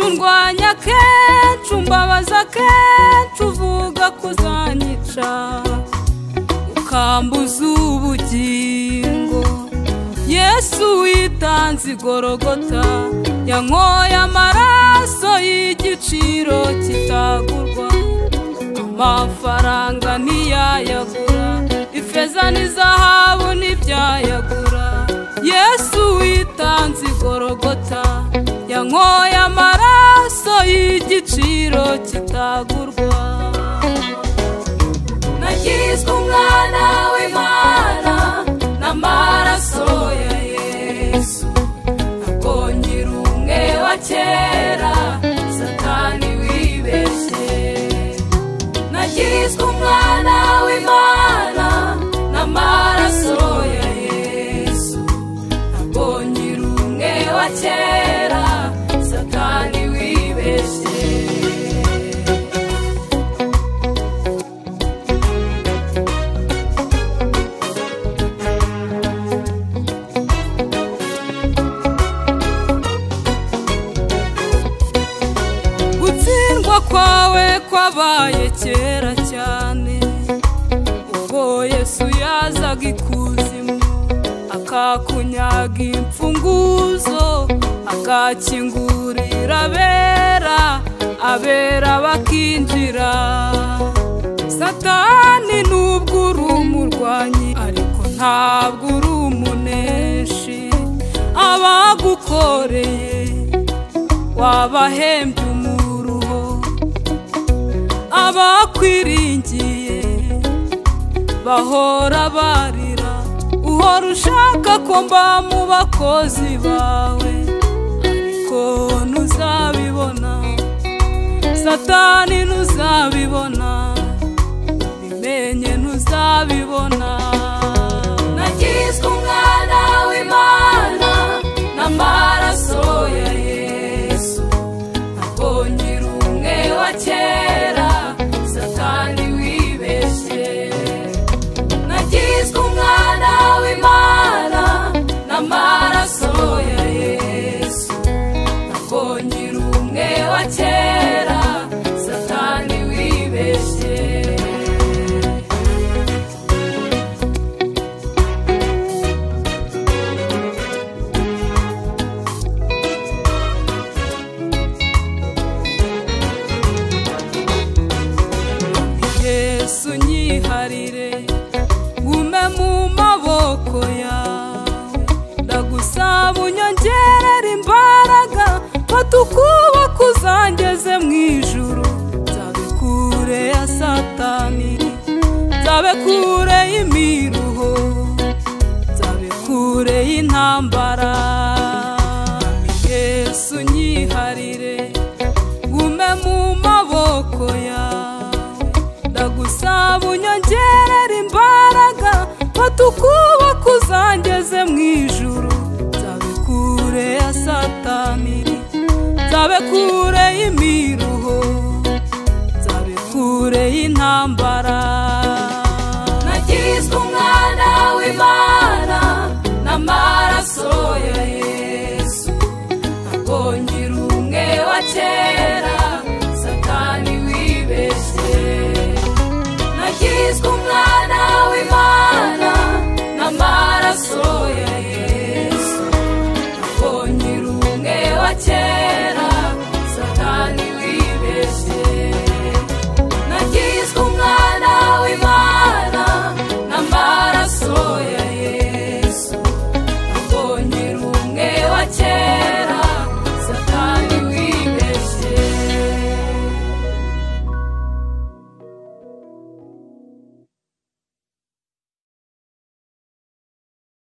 undwanya kenshi umbabaza kenshi uvuga ko uzanyica ukambuza ubugingo yesu witanze igorogota yankoye amaraso y'igiciro kitagurwa amafaranga ntiyayagura ifeza n'izahabu ntibyayagura yesu witanze igorogota yankoye amaraso y'igiciro kitagurwa nagizwe umwana w'imana n'amaraso ya yesu ntabwo ngira umwe wa kera satani wibeshye nagizwe umwana w'imana n'amaraso ya yesu ntabwo ngira umwe wa kera satani wibeshye gutsindwa kwawe kwabaye kera cyane ubwo yesu yazaga ikuzimu akakunyaga imfunguzo akakingurira abera abera bakinjira satani nubwo uri umurwanyi ariko ntabwo uri umuneshi abagukoreye wabahembye umuruho abakwiringiye bahora barira uhora ushaka ko mba mu bakozi bawe ariko ntuzabibona satani ntuzabibona bimenye ntuzabibona nagizwe umwana w'imana n'amaraso ya yesu ntabwo nkiri umwe wa kera satani wibeshye nagizwe umwana w'imana n'amaraso ya yesu ntabwo nkiri umwe wa kera satani wibeshye yesu nyiharire gume mu maboko yawe ndagusaba unyongerere imbaraga fata ukuboko uzangeze mu ijuru nzabe kure ya satani nzabe kure y'imiruho nzabe kure y'intambara yesu nyiharire gume mu maboko yawe ndagusaba unyongerere imbaraga fata ukuboko uzangeze mu ijuru nzabe kure ya satani nzabe kure y'imiruho nzabe kure y'intambara nagizwe umwana w'imana